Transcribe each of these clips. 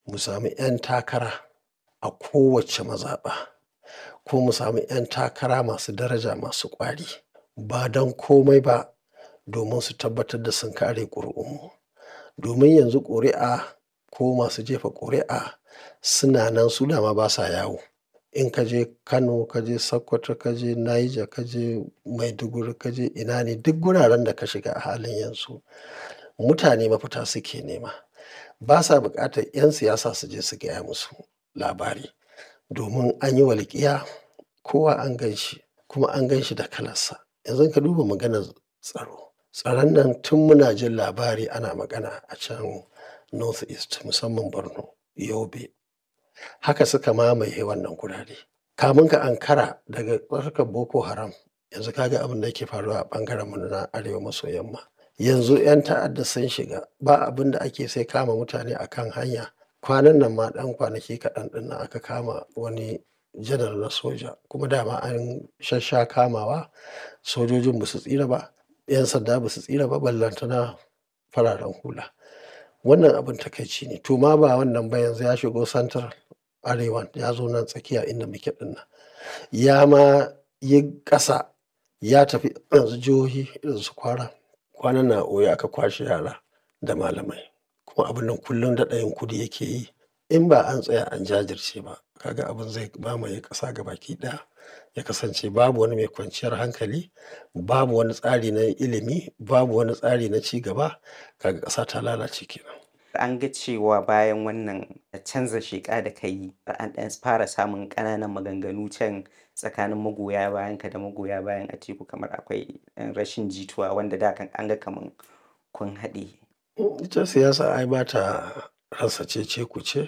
mu sami 'yan takara a kowace mazaɓa ko mu sami 'yan takara masu daraja masu ƙwari ba don komai ba domin su tabbatar da sun kare ƙuri'unmu. Domin yanzu ƙuri'a ko masu jefa ƙuri'a suna nan su dama basa yawo. In ka je Kano, ka je Sokoto, ka je Niger, ka je Maiduguri, ka je ina ne duk guraren da ka shiga a halin yanzu mutane mafita suke nema. Basa buƙatar 'yan siyasa su je su gaya musu labari domin an yi walƙiya kowa an gan shi kuma an gan shi da kalarsa. Yanzu ka duba maganar tsaro. Tsaron nan tun muna jin labari ana magana a can North East musamman Borno, Yobe. Haka suka mamaye wannan gurare. Kamun ka ankara daga harkar Boko Haram yanzu ka ga abin da yake faruwa a ɓangaren mu na arewa maso yamma. Yanzu 'yan ta'adda sun shiga ba abin da ake sai kama mutane a kan hanya. Kwanan nan ma ɗan kwanaki kaɗan ɗin nan aka kama wani janar na soja kuma dama an shassha kamawa sojojin ba su tsira ba, 'yan sanda ba su tsira ba ballantana fararen hula. Wannan abin takaici ne. To ma ba wannan ba yanzu ya shigo central arewan ya zo nan tsakiya inda muke ɗin nan. Ya ma yi ƙasa ya tafi yanzu jihohi irin su Kwara. Kwanan nan a Oyo aka kwashe yara da malamai kuma abun nan kullum daɗa yin kudi yake yi. In ba an tsaya an jajirce ba kaga abin zai mamaye ƙasa gabaki ɗaya. Ya kasance babu wani mai kwanciyar hankali, babu wani tsari na ilimi, babu wani tsari na ci gaba. Kaga ƙasa ta lalace kenan. An ga cewa bayan wannan canza sheƙa da ka yi an ɗan fara samun ƙananan maganganu can tsakanin magoya bayanka da magoya bayan Atiku kamar akwai ɗan rashin jituwa wanda da kan an ga kaman kun haɗe. Ita siyasa ai ba ta rasa cece-kuce.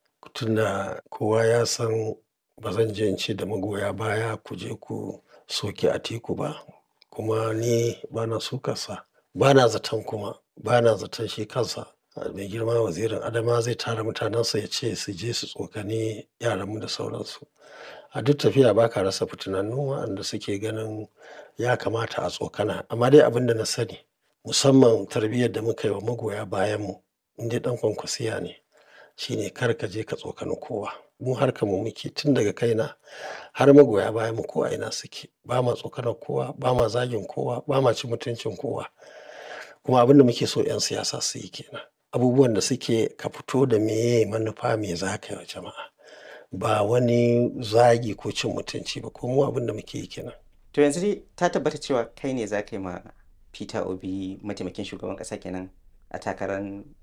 Tunda kowa ya san ba zan je in ce da magoya baya ku je ku soki Atiku ba kuma ni bana sukarsa. Bana zaton kuma bana zaton shi kansa mai girma wazirin Adamawa zai tara mutanensa ya ce su je su tsokani yaranmu da sauransu. A duk tafiya ba ka rasa fitinannu waɗanda suke ganin ya kamata a tsokana. Amma dai abin da na sani musamman tarbiyyar da muka yi wa magoya bayanmu in dai ɗan kwankwasiya ne shine kar ka je ka tsokani kowa. Mu harkar mu muke tun daga kaina har magoya bayanmu ko a ina suke. Ba ma tsokanar kowa, ba ma zagin kowa, ba ma cin mutuncin kowa. Kuma abin da muke so 'yan siyasa su yi ke nan. Abubuwan da suke ka fito da meye manufa me za ka yi wa jama'a. Ba wani zagi ko cin mutunci ba ko mu abin da muke yi ke nan. To yanzu dai ta tabbata cewa kai ne za ka yi ma Peter Obi mataimakin shugaban ƙasa kenan a takarar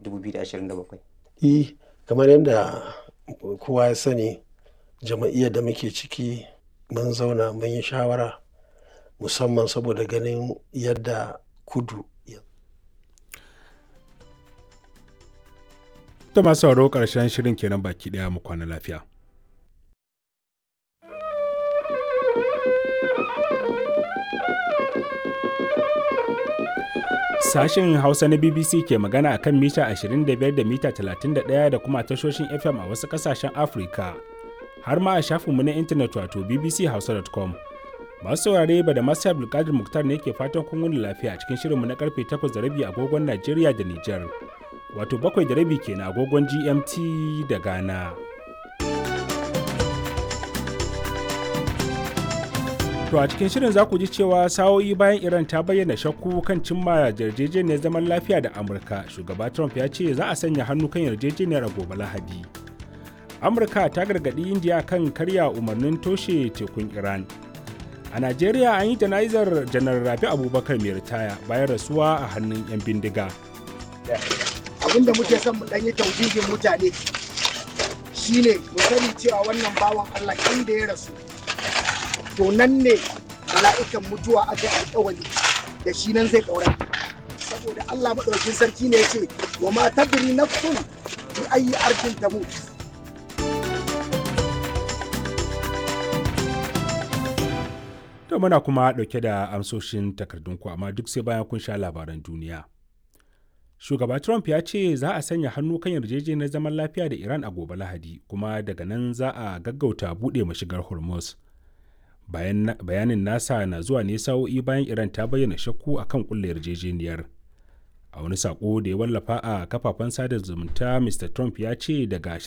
2027. E, kamar yadda kowa ya sani jama'iyyar da muke ciki mun zauna mun yi shawara musamman saboda ganin yadda kudu Ta masu sauraro ƙarshen shirin kenan baki ɗaya mu kwana lafiya. Sashen Hausa na BBC ke magana a kan mita 25 da mita 31 da kuma tashoshin FM a wasu ƙasashen Afirka. Har ma a shafinmu na intanet wato bbchausa.com. Masu saurare ba da masu Abdulkadir Muktar ne ke fatan kun wuni lafiya cikin shirinmu na karfe 8 da rabi agogon Najeriya da Nijar. Wato bakwai da rabi kenan agogon GMT da Ghana. To a cikin shirin za ku ji cewa sa'o'i bayan Iran ta bayyana shakku kan cimma yarjejeniyar zaman lafiya da Amurka, shugaba Trump ya ce za a sanya hannu kan yarjejeniyar a gobe Lahadi. Amurka ta gargaɗi Indiya kan karya umarnin toshe tekun Iran. A Najeriya an yi jana'izar janar Rabi Abubakar mai ritaya bayan rasuwa a hannun 'yan bindiga. Abin da muke son mu ɗan yi tauhidin mutane shine mu sani cewa wannan bawan Allah inda ya rasu to nan ne mala'ikan mutuwa aka yi alƙawari da shi nan zai ɗaura saboda Allah maɗaukin sarki ne ya ce wa ma tadri nafsun bi ayi arkin tamut To muna kuma ɗauke da amsoshin takardunku amma duk sai bayan kun sha labaran duniya. Shugaba Trump ya ce za a sanya hannu kan yarjejeniyar zaman lafiya da Iran a gobe Lahadi kuma daga nan za a gaggauta buɗe mashigar Hormuz. Bayanin nasa na zuwa ne sa'o'i bayan Iran ta bayyana shakku a kan ƙulla yarjejeniyar. A wani saƙo da ya wallafa a kafafen sada zumunta Mr. Trump ya ce daga